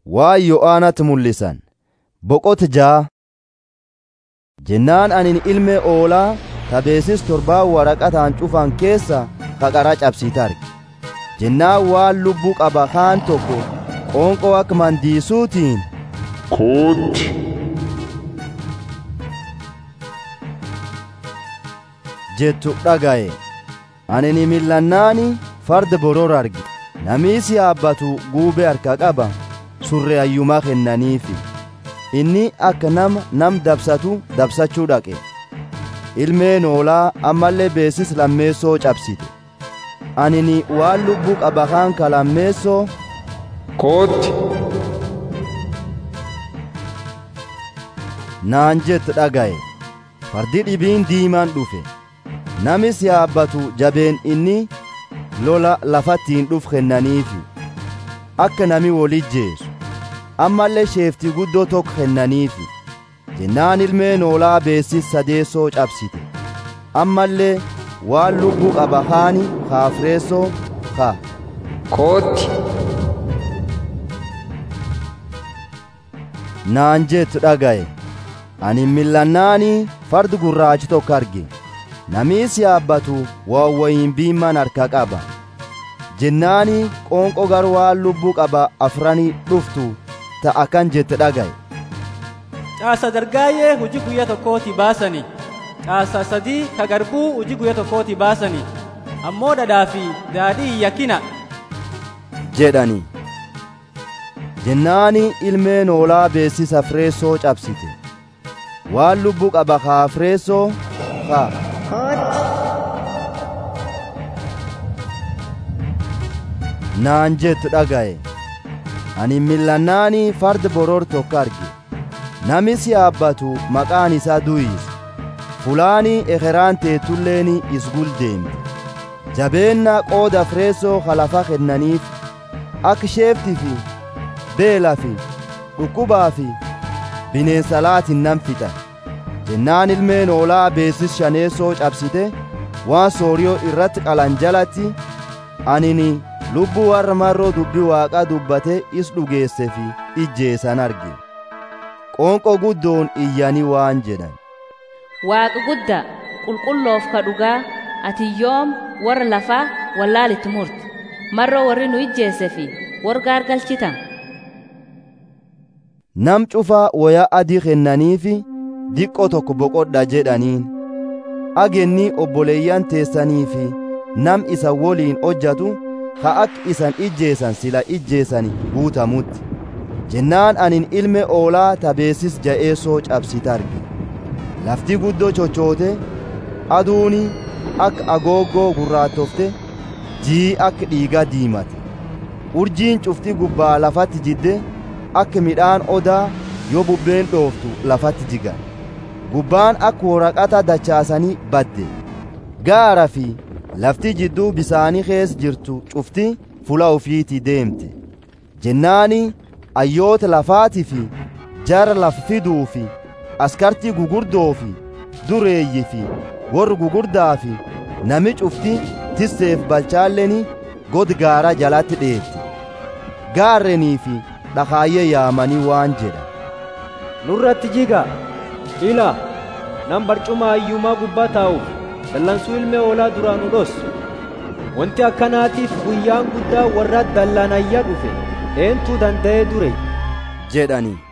waa Yo'aanatti mul'isan boqota jaa jennaan anin ilmee oolaa tabeesis torbaa waraqataan cufan keessa kaqara cabsiite arge jennaan waan lubbuu qaba kaan tokko qoonqoo akka mandiisuutiin kootti jettu dhagaye ani ni millannaani farda boror arge namiisi yaabbatu guubee harka qaba surre ayyumaa kennaniifi inni akka nama nam dabsatu dabsachuu dhaqe ilmeen oolaa ammallee beesis lammeessoo cabsite ani ni waan lubbuu qaba kaan ka lammeessoo kootti naan jettu dhagaye fardi dhibiin diimaan dhufe namis yaabbatu jabeen inni lola lafattiin dhuf kennaniifi akka nami wolijjeesu ammallee sheeftii guddoo tokko kennaniifi jennaan ilmeen oolaa beessis sadeessoo cabsite ammallee waan lubbuu qaba haani kaafireessoo ka kootti naan jettu dhagaye ani millannaanii fardi gurraachi tokko arge namiis yaabbatu waawwayin biimman harka qaba jennaani qoonqo gar waan lubbuu qaba afranii dhuftu ta'a kan jette dhagaye Caasa dargaayyee hojii guyyaa tokkooti baasani. Caasa sadii ka garbuu hojii guyyaa tokkooti baasani. Ammoo dhadhaa fi daadhii hin yakkina. jedhani jennaani ilmeen oolaa beessisa fireessoo cabsite waan lubbuu qaba kaa fireessoo kaa naan jettu dhagaye ani millannaanii farda boror tokko arge namis yaabbatu maqaan isaa du'is fulaanii ekeraan teetulleeni isgul deemte jabeenna qooda fireessoo halafa kennaniif akka sheeftii fi beelaa fi dhukkubaa fi bineensa laatiin nan fixa jennaan ilmeen oolaa beessis shaneessoo cabsite waan sooriyoo irratti qalan jalatti anini lubbuu warra marroo dubbii waaqaa dubbate is dhugeesse fi ijjeessan arge qoonqoo guddoon iyyanii waan jedhan Waaqa guddaa qulqulloof ka dhugaa ati yoom warra lafaa wallaalitti murte marroo warri nu ijjeesse fi warra gaargalchitan. nam cufaa wayaa adii kennaniifi diqqoo tokko boqodha jedhaniin agennii obboleeyyan teessanii fi nam isa woliin hojjatu ha akka isan ijjeesan sila ijjeesani guutamutti jennaan anin ilme oolaa tabeessis ja'eessoo cabsite arge lafti guddoo chochoote aduuni akka agooggoo gurraattofte jii akka dhiigaa diimate urjiin cufti gubbaa lafatti jidde akka midhaan odaa yoo bubbeen dhooftu lafatti jigan gubbaan akka waraqata dachaasanii badde gaara fi lafti jidduu bisaanii keessa jirtu cufti fula ofiitii deemte jennaani ayyoota lafaatii fi jara lafa fiduu fi askartii gugurdoo fi dureeyyi fi warri gugurdaa fi nami cufti tisseef balchaalleni god gaara jalatti dheetti gaarrenii fi dhakaayyee yaamanii waan jedha nurratti jiga ila nam barcuma ayyumaa gubbaa taa'uuf dallansuu ilmee oolaa duraa nu dhossu wanti akkanaatiif guyyaan guddaa warra dallanayya dhufe eentu danda'ee dure jedhanii